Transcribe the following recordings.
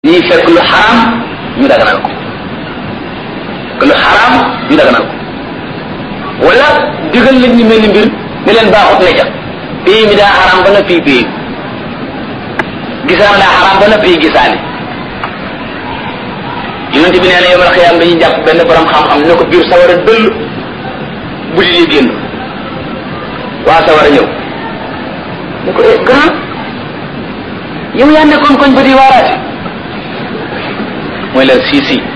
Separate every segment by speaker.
Speaker 1: ñuy fekk lu xaram ñu daganal ko fekk lu xaram ñu daganal ko wala digal nit ñi mel ni mbir ne leen baaxut ne ca pays mi daa xaram ba na fii pays gisaan daa xaram ba na fii gisaane yonente bi nee na yomal xiyaam dañuy jàpp benn borom xam-xam ne ko biir sawara dëll bu di génn waa sawara ñëw ne ko eh grand yow yaa nekkoon koñ ba di waaraate mooy leen sii sii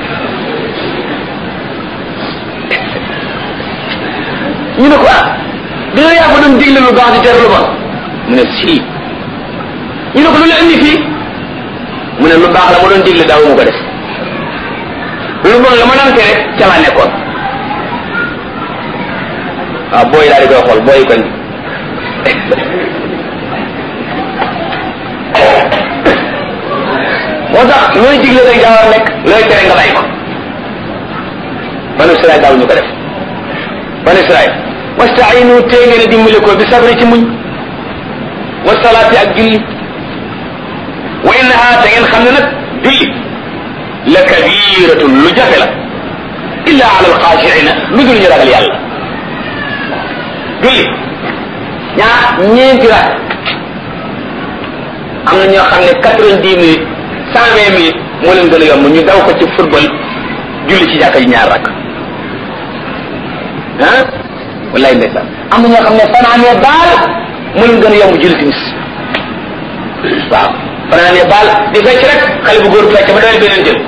Speaker 1: ñu ne ko ah dina yaa ko doon digle lu baax di tere lu bon mu ne sii ñu ne ko lu la indi fii mu ne lu baax la ma doon digle daaw mu ko def lu bon la ma daan tere ca laa nekkoon waaw booy daal di koy xool booy koñ moo tax looy digle rek daa war a nekk looy tere nga bàyyi ko banu Israël daaw ñu ko def banu Israël wastainu tee ngeen a dimbale ko bi sabri ci muñ wa salaati ak julli wa innaha te ngeen xam ne nag julli la kabiratun lu jafe la illa ala alxaashiina lu dul ñu ragal yàlla julli ñaa ñeenti rak am na ñoo xam ne quatre-vingt-dix minutes cent vingt minutes moo leen gën a yomb ñu daw ko ci football julli ci jàkka ji ñaar rak ah wallaay ndeysaan am na ñoo xam ne fanaanee baal moo leen gën a yomb julli timis waaw fanaanee baal di fecc rek xale bu góor fecc ba doy beneen jël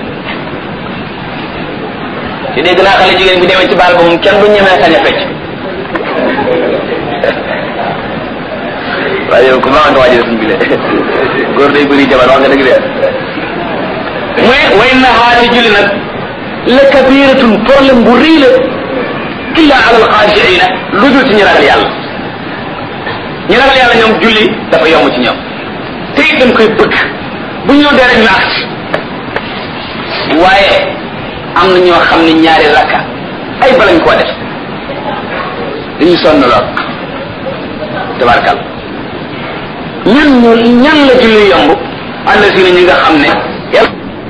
Speaker 1: te dégg naa xale jigéen bi demee ci baal ba moom kenn du ñemee sañ a fecc waaye yow ku baax nga waajal suñ bi le góor day bëri jabar wax nga dëgg de muy way na xaati julli nag la kabiratun problème bu rëy la illa ala alxaashiina lu dul ci ñu ragal yàlla ñu ragal yàlla ñoom julli dafa yomb ci ñoom te it dañ koy bëgg bu ñëw dee rek ñu agsi waaye am na ñoo xam ne ñaari rakka ay balañ koo def dañu sonn lool tabarkal ñan ñu ñan la julli yomb ànd si ñi nga xam ne